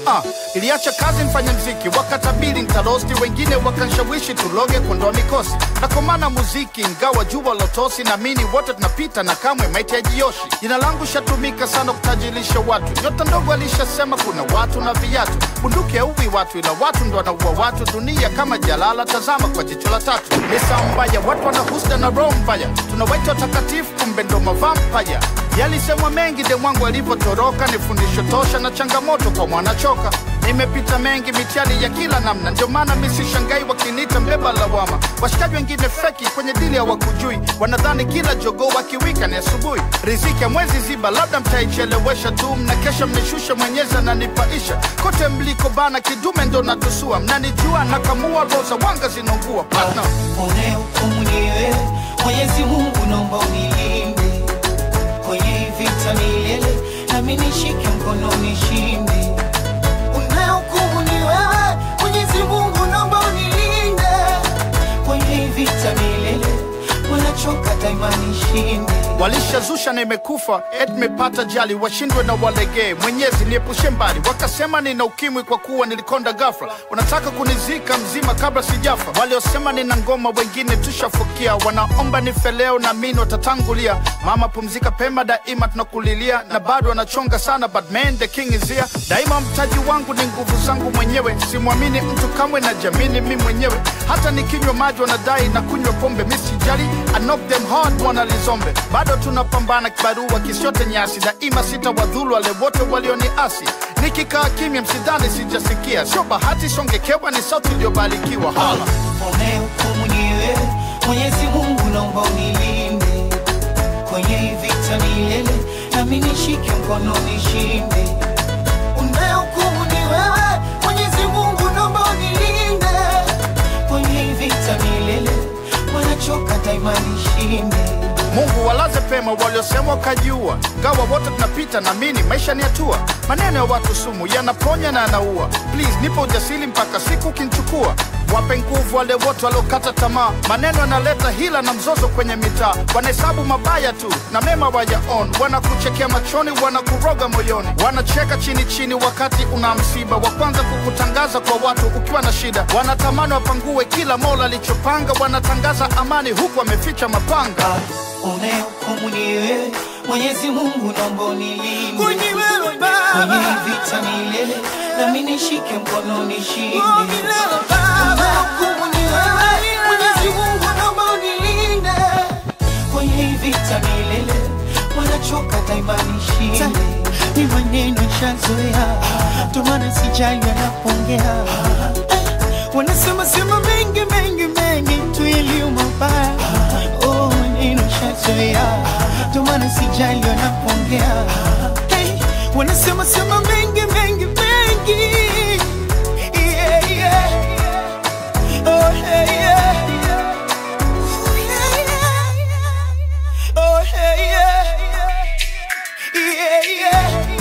Ah, iliacha kazi mfanya mziki, wakatabiri ntarosti, wengine wakanshawishi tuloge kuondoa mikosi. Nakomana muziki ingawa jua lotosi, naamini wote tunapita na kamwe maiti ya jioshi. Jina langu shatumika sana kutajirisha watu, nyota ndogo alishasema kuna watu na viatu. Bunduki hauwi watu, ila watu ndo wanaua watu. Dunia kama jalala, tazama kwa jicho la tatu. Ni saa mbaya, watu wana husda na roho mbaya, tunawaita watakatifu, kumbe ndo mavampaya. Yalisemwa mengi de mwangu alivyotoroka, ni fundisho tosha na changamoto kwa mwanachoka. Nimepita mengi mitihani ya kila namna, ndio maana mi sishangai wakiniita mbeba lawama. Washikaji wengine feki kwenye dili hawakujui, wanadhani kila jogoo wakiwika ni asubuhi. Riziki ya mwezi ziba, labda mtaichelewesha tu, mnakesha mnishusha, mwenyezi ananipaisha. Kote mliko bana, kidume ndo natusua, mnanijua nakamua, roza wanga zinaungua partner. unayehukumu ni wewe Mwenyezi Mungu, naomba unilinde kwenye hii vita milele, nami nishike mkono nishinde. Unayehukumu ni wewe Mwenyezi Mungu, naomba unilinde kwenye hii vita milele, wanachoka daima nishinde. Walishazusha na imekufa et mepata jali, washindwe na walegee. Mwenyezi niepushe mbali, wakasema nina ukimwi kwa kuwa nilikonda ghafla. Wanataka kunizika mzima kabla sijafa. Waliosema nina ngoma, wengine tushafukia. Wanaomba nife leo na mimi watatangulia. Mama pumzika pema, daima tunakulilia, na bado wanachonga sana, but man the king is here. Daima mtaji wangu ni nguvu zangu mwenyewe, simwamini mtu kamwe, na jamini mi mwenyewe. Hata nikinywa maji wanadai na kunywa pombe, mi sijali, I knock them hard wanalizombe. Bado tunapambana kibarua kisiote nyasi, daima sitawadhulu wale wote walioniasi. Nikikaa kimya, msidhani sijasikia, sio bahati, songekewa ni sauti iliyobarikiwa. Hala. unayehukumu ni wewe Mwenyezi Mungu, naomba unilinde kwenye hii vita milele, nami nishike mkono nishinde. Unayehukumu ni wewe Mwenyezi Mungu, naomba unilinde kwenye hii vita milele, wanachoka daima nishinde. Mungu walaze pema waliosema wakajiua, gawa wote tunapita na mini, maisha ni hatua. Maneno ya watu sumu yanaponya na yanaua. Please nipo ujasiri mpaka siku ukinichukua. Wape nguvu wale wote waliokata tamaa, maneno yanaleta hila na mzozo kwenye mitaa. Wanahesabu mabaya tu na mema wayaon, wanakuchekea machoni, wanakuroga moyoni, wanacheka chini chini wakati una msiba, wa kwanza kukutangaza kwa watu ukiwa na shida. Wanatamani wapangue kila mola alichopanga, wanatangaza amani huku wameficha mapanga. Unayehukumu ni wewe Mwenyezi Mungu, naomba unilinde Kwenye wewe Baba. kwenye hii vita milele, nami nishike mkono nishinde. Oh, milele Baba. Unayehukumu ni wewe Mwenyezi Mungu, naomba unilinde kwenye hii vita milele, wanachoka daima nishinde. ni maneno shazoea, ndo maana sijali wanapongea. Wanasema sema mengi mengi mengi tu yaliyo mabaya. Oh, maneno shazoea, ndo maana sijali wanapongea. Hey, wanasema sema mengi mengi mengi. Yeah, yeah. Oh, hey, yeah. Oh, hey, yeah. Yeah, yeah.